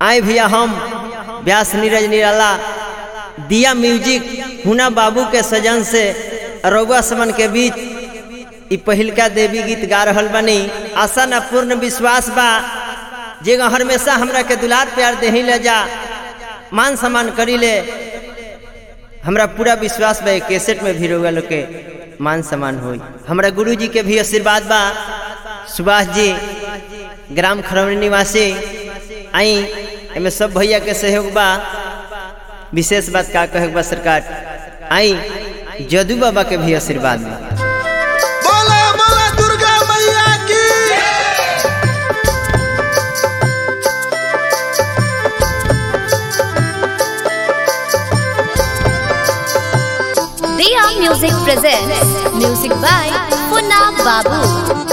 आए भैया हम व्यास नीरज निराला दिया म्यूजिक हुना बाबू के सजन से रउआ समन के बीच इ पहिलका देवी गीत गा रहल बनी आशा न पूर्ण विश्वास बा जे हमेशा हमरा के दुलार प्यार देही ले जा मान सम्मान करी ले हमरा पूरा विश्वास बा कैसेट में भी रउआ लोग के मान सम्मान होई हमरा गुरु जी के भी आशीर्वाद बा सुभाष जी ग्राम खरौनी निवासी आई एमे सब भैया के सहयोग बा विशेष बात का कहे बा सरकार आई जदू बाबा के भी आशीर्वाद बा बोला बोला दुर्गा मैया की Diya Music presents music by Punna Babu.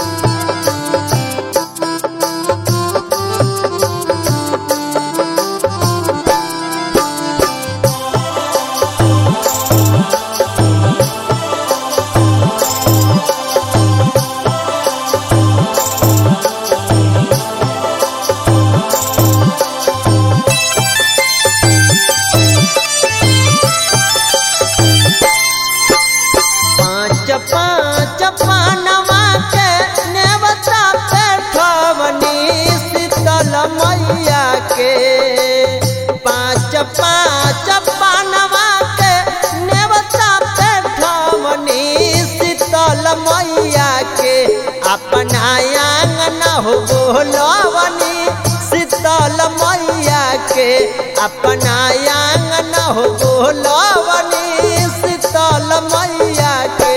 पाँच पाँच पानवा के नेवता पेठवनी शीतल मैया के पाँच पाँच पानवा के नेवता पेठवनी शीतल मैया के अपना आंगन हो बोलवनी शीतल मैया के अपना आंगन हो बोलवनी शीतल मैया के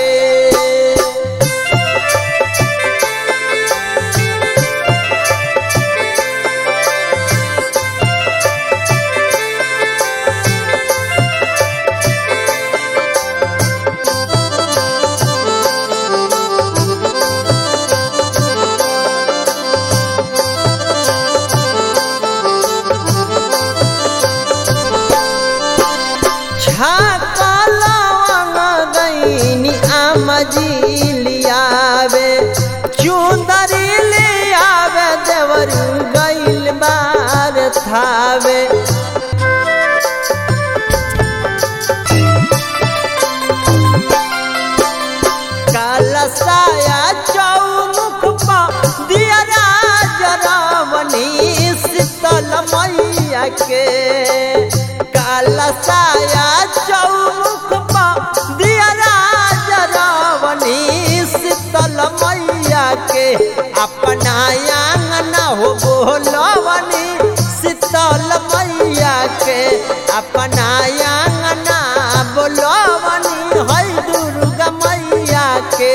छाकलवंग गईनी आमजी लियावे चुंदरी लियावे देवर गईल बार थावे कालसाया चौमुख पा दिया राज रावणी शीतल मैया के कालसाया चौमुख पा दिया राज रावणी शीतल मैया के अपना आंगन हो बोलवनी शीतल मैया के अपना आंगन बोलवनी है दुर्गा मैया के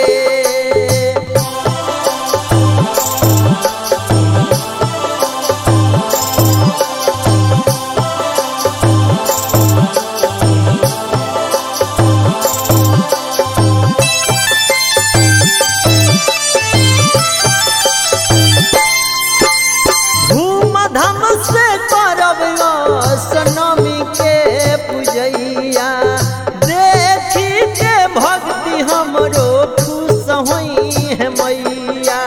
धूमधाम से करब सनमी के पूजैया देखी के भक्ति हमरो खुश होई है मैया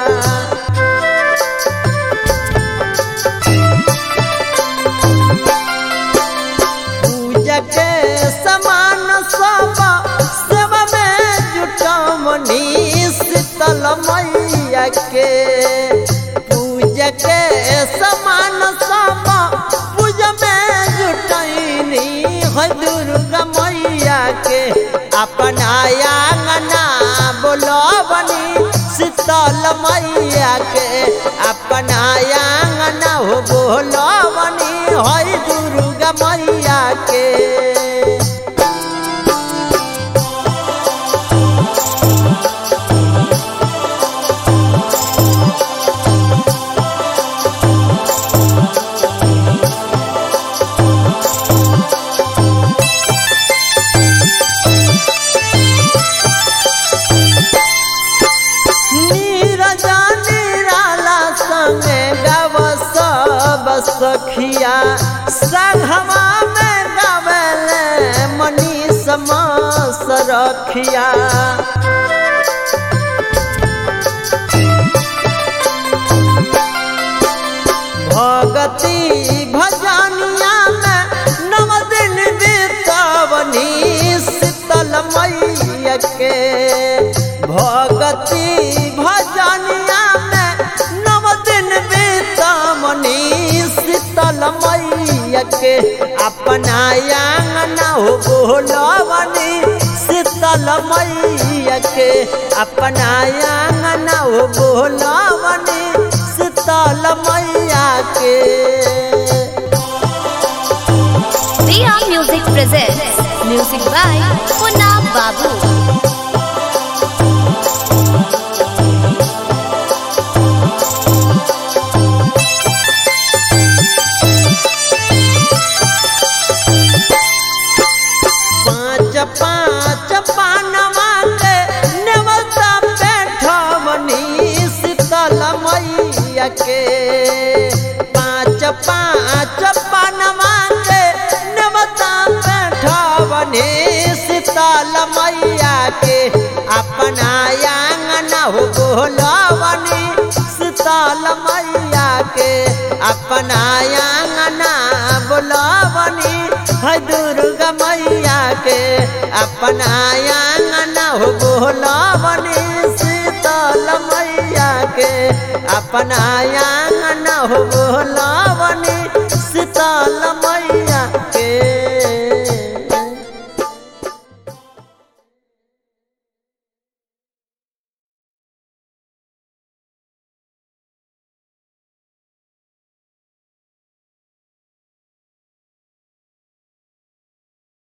पूजा के समान सब सेवा में जुटमनी शीतल मैया के पूजा के समान सब पूजा में जुटैनी है दुर्गा मैया के अपना आंगना बोलबनी शीतल मैया के अपना आंगना हो बोलबनी है दुर्गा मैया के नीरजा निराला संगे गव सब सखिया संघवा में गवले मनीष मास रखिया भगती भज मैया के भगती भजनिया में नव दिन बीतमनी शीतल मैया के अपना आंगना हो बोलवनी शीतल मैया के अपना आंगना हो बोलवनी शीतल मैया के Dia Music presents music by Punna Babu. पाँच पाँच पानवा के नेवता बैठवनी शीतल मैया के पाँच पाँच पानवा के नेवता बैठवनी शीतल मैया के अपना आंगना हो बोलवनी शीतल मैया के अपना आंगना बोलवनी है दुर्गा मैया के अपना आंगना हो बोलवनी शीतल मैया के अपना आंगना हो बोलवनी शीतल मैया